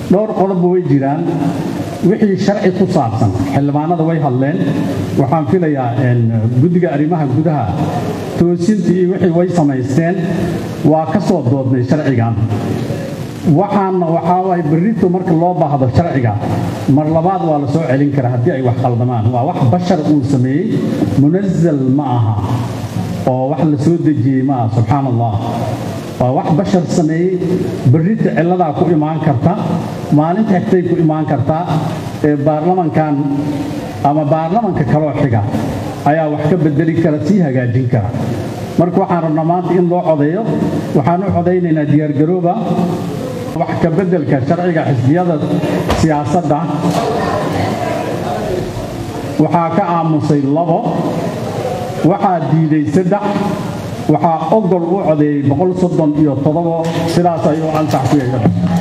dhowr qodobba way jiraan wixii sharci ku saabsan xildhibaanada way hadleen waxaan filayaa guddiga arrimaha gudaha toosintii iyo wixii way samaysteen waa ka soo doodnay sharcigan waxaana waxaa waay berrito marka loo baahdo sharciga mar labaad waa la soo celin karaa haddii ay wax qaldamaan waa wax bashar uu sameeyey munazal ma aha oo wax la soo dejiyey ma aha subxaan allah waa wax bashar sameeyey berrita cilladaa ku imaan karta maalinta xigtay ku imaan kartaa ee baarlamankan ama baarlamanka kaloo xiga ayaa wax ka bedeli kara sii hagaajin kara marka waxaan rabnaa maanta in loo codeeyo waxaan u codaynaynaa diyaargarooba wax ka beddelka sharciga xisbiyada siyaasadda waxaa ka aamusay labo waxaa diiday saddex waxaa ogol u codeeyey boqol soddon iyo toddobo sidaas ayuu ansax ku yeesha